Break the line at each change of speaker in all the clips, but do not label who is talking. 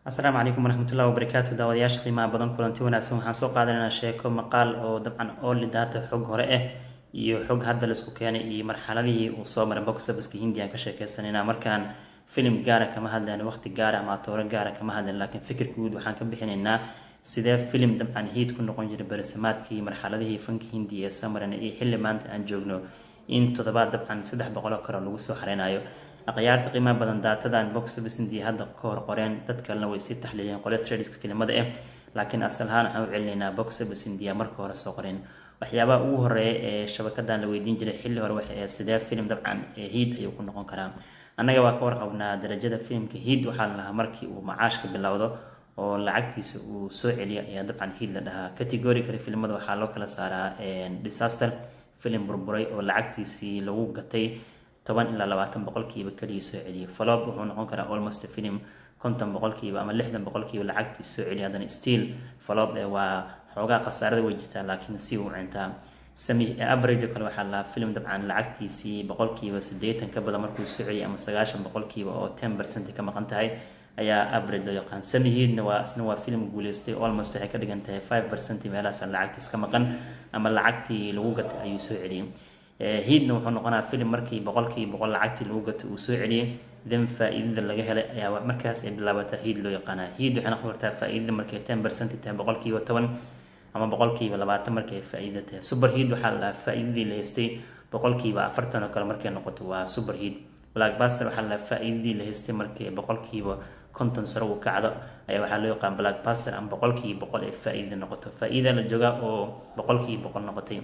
asalaamu calaykum waraxmatullahi wabarakaatu daawadayaasha qiimaha badan kulanti wanaagsan waxaan soo qaadanaynaa sheeko maqaal oo dabcan ooli daata xog hore ah iyo xog hadda laisku keenay iyo marxaladihii uu soo maray boxabaska hindiyan ka sheekeysanayna markaan filim gaara kama hadlayno waqti gaara ama atooro gaara kama hadlayno laakiin fikir guud waxaan ka bixinaynaa sidee filim dabcan hiid ku noqon jiray beresamaadkii marxaladihii fanka hindiya ee soo marayna iyo xilli maanta aan joogno in toddobaad dabcan saddex boqoloo karo lagu soo xareynayo akhyaarta qiimaha badan daatadan boxabas india hadda ka hor qoreen dad kalena way sii taxliileen qole tradiska kelimada ah laakiin asal ahaan waxaan u celinaynaa boxabas india marka hore soo qoreen waxyaabaha ugu horeeya ee shabakadan la weydiin jiray xilli hore waxay ahayd sidee filim dabcan ee hiid ayuu ku noqon karaa annaga waa ka warqabnaa darajada filimka hiid waxaa la lahaa markii uu macaashka bilowdo oo lacagtiisa uu soo celiyo ayaa dabcan hiid la dhahaa category kale filimada waxaa loo kala saaraa disaster filim burburay oo lacagtiisii lagu gatay toban ilaa labaatan boqolkiiba keliya soo celiyay falob wuxuu noqon karaa almost film konton boqolkiiba ama lixdan boqolkiiba lacagtiisa soo celiya haddana still falob ee waa xoogaa khasaarada way jirtaa laakiin si uu cintaa sami average kale waxaa lahaa film dabcan lacagtiisii boqolkiiba siddeetan ka badan markuu soo celiyay ama sagaashan boqolkiiba oo ten percent ka maqan tahay ayaa average loo yaqaan samihiidna waa isna waa film guuleystay almost waxay ka dhigan tahay five percent meelahaas lacagtiis ka maqan ama lacagtii lagu gatay ayuu soo celiyay hiidna wuxuu noqonaa filim markii boqolkii boqol lacagtii lagu gato uu soo celiyay then faa-iidada laga helay ayaa markaas ay bilaabataa hiid loo yaqaanaa hiid waxay noqon kartaa faa-iidada markay ten percent tahay boqolkiiba toban ama boqolkiiba labaatan markay faa-iida tahay super hiid waxaa la faa-iidadii la haystay boqolkiiba afartan oo kale markay noqoto waa super hiid blackbuster waxaa la faa-iidadii la haystay markay boqolkiiba konton sare uu kacdo ayaa waxaa loo yaqaan blackbuster ama boqolkiiba boqol ee faa-iida noqoto faa-iida la joogaa oo boqolkiiba boqol noqotay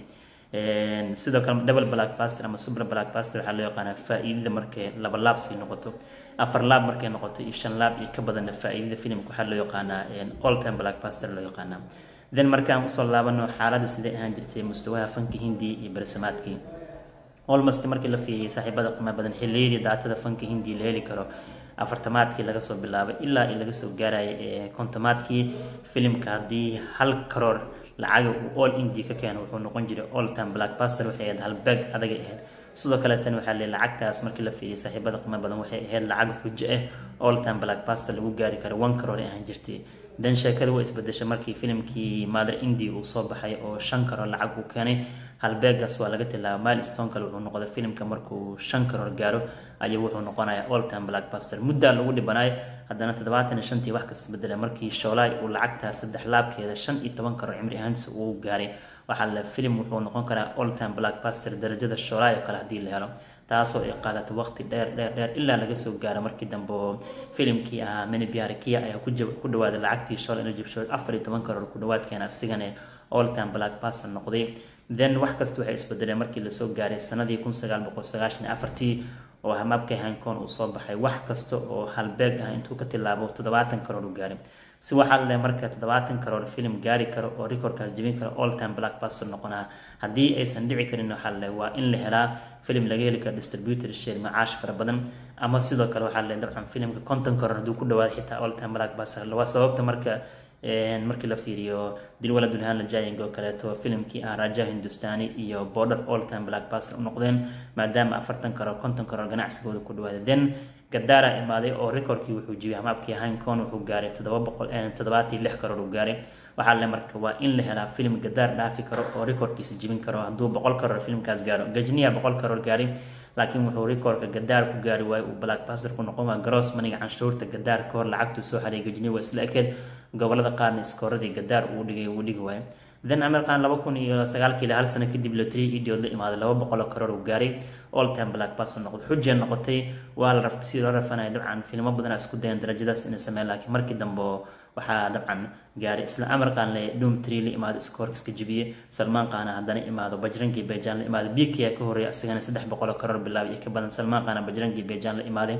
sidoo kale double blackbuster ama super blackbuster waxaa loo yaqaanaa faa-iidada markay laba laab sii noqoto afar laab markay noqoto iyo shan laab iyo ka badanna faa-iidada filimka waxaa loo yaqaanaa all time blackbuster loo yaqaanaa then markaan usoo laabano xaaladda sidee ahaan jirtay mustawaha fanka hindiya iyo bersamaadkii almost markii la fiiriyay saaxiibada qiimaha badan xilliyadii daatada fanka hindiya la heli karo afartamaadkii laga soo bilaabay ilaa i laga soo gaaraya ee kontomaadkii filimka haddii hal karoor lacaga uu all india ka keeno wuxuu noqon jiray all time blackbuster waxay ahayd halbeeg adagay ahayd sidoo kale tan waxaa leey lacagtaas markii la fiiriyay saaxiibada qiimo badan waxay ahayd lacag xujo ah all time blackbuster lagu gaari karo one karoor ay ahaan jirtay dan sheekada waa isbedeshay markii filimkii mother india uu soo baxay oo shan karoor lacag uu keenay halbeegaas waa laga tilaaba milestone kale wuxuu noqday filimka markuu shan karoor gaaro ayuu wuxuu noqonayaa all time blackbuster muddaa lagu dhibanayo haddana toddobaatan iyo shantii wax kasta bedela markii shoolaay uu lacagtaas saddex laabkeeda shan iyo toban karoor cimri ahaantiisa uu gaaray waxaa la filim wuxuu noqon karaa all time blackbuster darajada shoolaay oo kale haddii la helo taasoo ay qaadato waqti dheer dheer dheer ilaa laga soo gaaro markii dambe oo filimkii ahaa minibiarikia ayaa ku dhawaaday lacagtii shool inuu jibsho afar iyo toban karoor ku dhawaadkeena asigana all time blackbuster noqday then wax kasta waxay isbedeleen markii lasoo gaaray sanadii kun sagaal boqol sagaashan afartii oo hamaabka hankoon uu soo baxay wax kasta oo halbeeg ah intuu ka tilaabo toddobaatan karoor u gaaray si waxaa la marka toddobaatan karoor filim gaari karo oo recordkaas jebin karo all time blackbuster noqonaa haddii aysan dhici karin waxaa le waa in la helaa filim laga heli karo distributor share macaash fara badan ama sidoo kale waxaa le dabcan filimka konton karoor hadduu ku dhawaado xitaa all time blackbuster waa sababta marka markii la fiiriyo dilwala dulhaan la jaaying oo kaleeto filimkii ah raja hindustani iyo border all time blackbuster u noqdeen maadaama afartan karoor konton karoor ganacsigooda ku dhawaaday then gadaara imaaday oo recordkii wuxuu jibiyay hamaabkii hankon wuxuu gaaray toddoba boqol toddobaatii lix karoor uu gaaray waxaa le marka waa in la helaa filim gadaar dhaafi karo oo recordkiisa jibin karo hadduu boqol karoor filimkaas gaaro gajniya boqol karoor gaaray laakiin wuxuu recordka gadaar ku gaari waayo uu blackbuster ku noqon waa garoos maniga canshuurta gadaar ka hor lacagtuu soo xaray gajniya waa isla ekeed gobolada qaarna iskooradii gadaar uu dhigay uu dhigi waayo then amerkan laba kun iyo sagaalkii hal sano kadib lotri idiod la imaaday laba boqoloo karoor uu gaaray all time blackbuster noqday xujee noqotay waa la raftay si loo rafanaya dabcan filmo badanaa isku dayan darajadaas inay sameeyaan laakiin markii dambe waxaa dabcan gaaray isla amarkan le doom tree la imaado scoorkiska jebiyey salmaan qaana haddana imaado bajrangi bejan la imaado bkia ka horreeya isagana saddex boqoloo karoor bilaabay iyo ka badan salmaan qaana bajrangi bejan la imaaday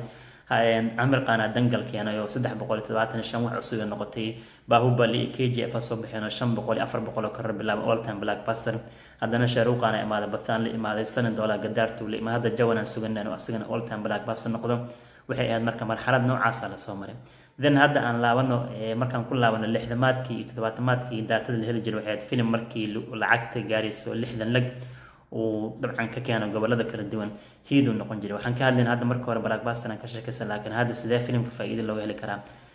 amir qaana dangal keenay oo saddex boqol iyo todobaatan iyo shan wax cusub ay noqotay bahubali iyo k j f soo baxeen oo shan boqol iyo afar boqol oo karoor bilaabay all time blackbuster haddana shaaruuqaana imaaday bathaan la imaaday sanin doolar gadaartuu la imaad hadda jawanan suganan oo asagana all time blackbuster noqdo waxay ahayd marka marxalad noocaasa lasoo maray then hadda aan laabano markaan ku laabano lixdamaadkii iyo toddobaatamaadkii daatada la heli jiray waxay ahayd filim markii lacagta gaaraysa oo lixdan lag uu dabcan ka keeno gobolada kala duwan hiiduu noqon jiray waxaan ka hadlayna hadda marka hore blackbuster aan ka sheekaysan laakiin hadda sidee filimka faa-iida looga heli karaa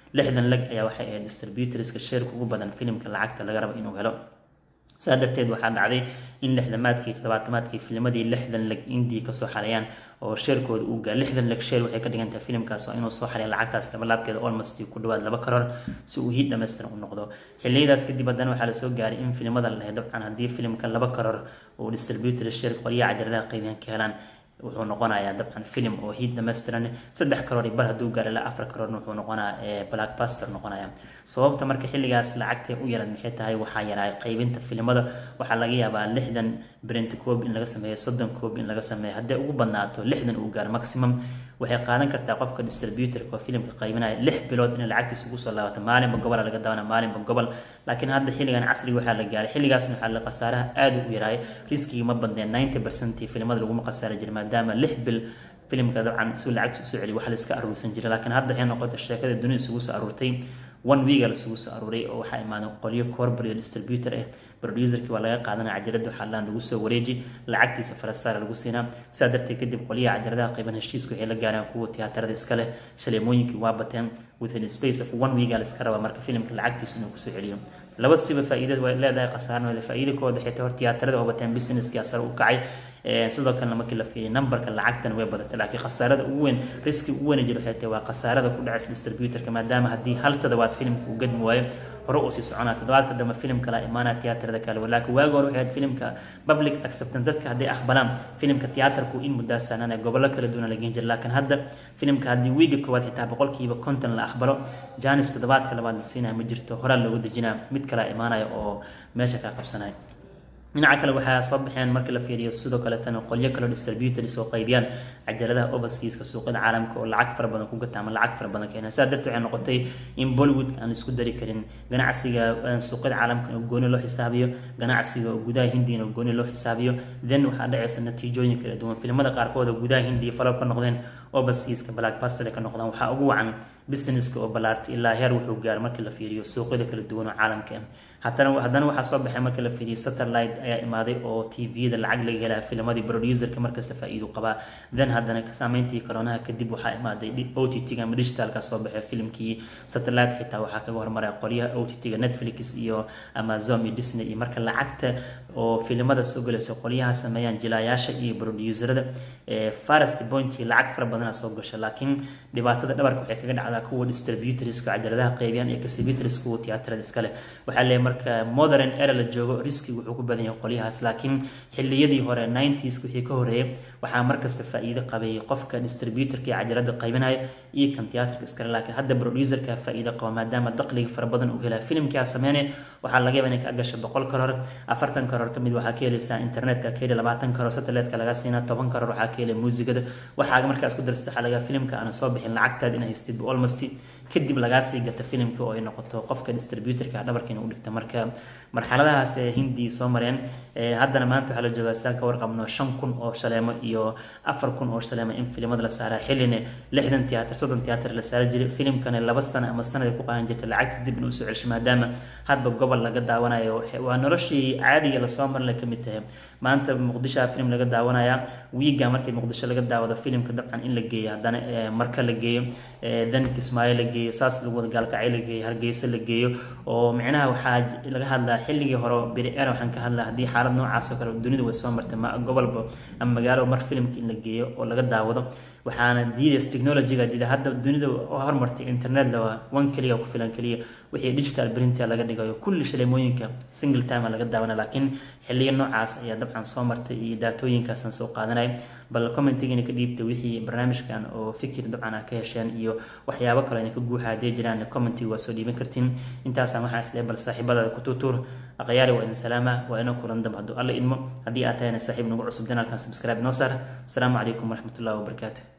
lixdan leg ayaa waxay ahayd distributorska sheerka ugu badan filimka lacagta laga rabo inuu helo saa darteed waxaa dhacday in lixdamaadkii toddobaatamaadkii filmadii lixdan leg indii kasoo xareeyaan oo sheerkooda uu gaa lixdan leg sheer waxay ka dhigan tahay filimkaas oo inuu soo xareeya lacagtaas labalaabkeeda almost ku dhawaad laba karoor si uu hiid dhammaystiran u noqdo xilliyadaas kadib haddana waxaa lasoo gaaray in filimada la lahay dabcan haddii filimka laba karoor uu distributor sheerka qolyaha cajaladaha qaybiyaan ka helaan wuxuu noqonayaa dabcan film oo hiid dhammaystiran saddex karoor bar hadduu gaaro ilaa afar karoorna wuxuu noqonaa blackbuster noqonaya sababta marka xilligaas lacagtay u yarad maxay tahay waxaa yaraa qaybinta filimada waxaa laga yaabaa lixdan brent coob in laga sameeyo soddon coob in laga sameeyo hadday ugu badnaato lixdan uu gaaro maximum waxay qaadan kartaa qofka distributorka oo filimka qaybinaya lix bilood inay lacagtiisa ugu soo laabato maalinba gobola laga dawana maalinba gobol laakiin hadda xilligan casriga waxaa la gaaray xilligaasna waxaa la khasaaraha aada u yaraay riskigii ma badneen ninety percent filimada laguma khasaari jiray maadaama lix bil filimka dabcan si lacagta usoo celiy wax la iska aruursan jiray laakiin hadda waxay noqotay sheekada dunida isugu soo aruurtay one weega lasugu soo aruuray oo waxaa imaaday qolyo corporate distributor ah producerkii waa laga qaadanaya cajalada waxaa laan lagu soo wareeji lacagtiisa falasaara lagu siinaa saa darteed kadib qolyaha cajaladaha qayban heshiiska waxay la gaareen kuwa tiyaatarada iskale shaleemooyinkii waa bateen within space of one weega la iska rabaa marka filimka lacagtiisa inuu kusoo celiyo laba siba faa'iidad way leedahay khasaarna faa'iida kooda xitaa hor tiyaatarada oo bateen businesskii asar u kacay sidoo kalena markii la fiiriyo numberka lacagtan way badatay laakiin khasaarada ugu weyn riski ugu weyn jiro waxay tahay waa khasaarada ku dhacaysa distributorka maadaama haddii hal toddobaad filimka uu gadmi waayo hore uu sii soconaa toddobaadka dambe filim kala imaanaa tiyaatarada kale laakiin waagi hore waxay ahayd filimka public acceptance dadka hadday aqbalaan filimka tiyaatarku in muddaa saanana gobollo kala duwan la geen jira laakiin hadda filimka haddii wiiga koowaad xitaa boqolkiiba konton la aqbalo janis toddobaadka labaad la siinaya ma jirto horaa loogu dejinaa mid kala imaanaya oo meesha kaa qabsanaya dhinaca kale waxaa soo baxeen marka la fiiriyo sidoo kaleetana qolyo kaleo distributors oo qaybiyaan cajaladaha overseaska suuqyada caalamka oo lacag fara badan ku gata ama lacag fara badan keena saa darteed waxay noqotay in bollywood aan isku dari karin ganacsiga suuqyada caalamka oo gooni loo xisaabiyo ganacsiga oo gudaha hindiga oo gooni loo xisaabiyo then waxaa dhacaysa natiijooyin kala duwan filimada qaarkood oo gudaha hindiga falob ka noqdeen overseaska blackbuster ka noqdaan waxaa ugu wacan businesska oo ballaartay ilaa heer wuxuu gaaro markii la fiiriyo suuqyada kala duwan oo caalamka ah haddana haddana waxaa soo baxay marka la fiiriyo satellite ayaa imaaday oo tvda lacag laga helaa filmadii producerka markasta faa'iido qabaa then haddana saameyntii koronaha kadib waxaa imaaday o t t-ga ama digitalka soo baxay filimkii satellite xitaa waxaa kaga hormaray qolyaha o t t-ga netflix iyo amazon iyo disney iyo marka lacagta oo filimada soo galayso qolyaha sameeyaan jilaayaasha iyo producerada farest pointii lacag fara badana soo gasha laakiin dhibaatada dhabarka waxay kaga dhacdaa kuwa distributorska cajaladaha qaybiyaan iyo exhibitors kuwa tiyaatarada iskale waxaa leeyahay marka modern era la joogo riski wuxuu ku badan yahay qolyahaas laakiin xilliyadii hore 90s wixii ka horeeyay waxaa markasta faa'iido qabay qofka distributorka iyo cajalada qaybinaya iyo kan tiyaatarka iskale laakiin hadda producerka faa'iido qaba maadaama dakhliga fara badan uu helaa filimkaa sameynaya waxaa laga yaabaa inay ka gasho boqol karoor afartan karoor kamid waxaa ka helaysaa internetka ka heli labaatan karoor satelliteka laga siinaa toban karoor waxaa ka helay muusigada waxaa markaas ku darsato waxaa laga filimka aan soo bixin lacagtaada inay haystid almost kadib lagaa sii gata filimka oo ay noqoto qofka distributorka dhabarka inuu dhigta marka marxaladahaas ee hindi soo mareen haddana maanta waxaa la joogaa sidaan ka warqabno shan kun oo shaleemo iyo afar kun oo shaleemo in filimada la saaraa xillina lixdan tiyaatar soddon tiyaatar la saari jiray filimkana laba sano ama sanad ku qaadan jirta lacagta dib inuu soo celsho maadaama hadba gobol laga daawanayo waa noloshii caadiga lasoo marin ka mid tahay maanta muqdisho filim laga daawanaya wiiga markii muqdisho laga daawado filimka dabcan in la geeyo haddana marka la geeyo dan kismaayo la geeyo saas lagu wada gaalkacyo la geeyo hargeysa la geeyo oo micnaha waxaa laga hadlaa xilligii hore beri era waxaan ka hadlaa haddii xaalad noocaas oo kale dunida way soo martay ma gobolba ama magaalo mar filimka in la geeyo oo laga daawado waxaana diidays technologyga diida hadda dunida hormartay internet la one keliya ku filan keliya wixii digital printer laga dhigayo kulli shaleemooyinka single time laga daawana laakiin xilliga noocaas ayaa dabcan soo martay iyo daatooyinkaasan soo qaadanaya bal commentigiina ka dhiibta wixii barnaamijkan oo fikir dabcan ah ka hesheen iyo waxyaabo kale inay ka guuxa haddii jiraan commentiga waa soo dhiiban kartiin intaasaan waxaan isleey bal saaxiibadaada ku tuutuur aqyaari waa idin salaama waa inoo kulan dambe hadduu alla idmo haddii aad tahayna saaxiib nagu cusub janaalkan subscribe noo saar asalaamu calaykum waraxmatullahi wabarakaatu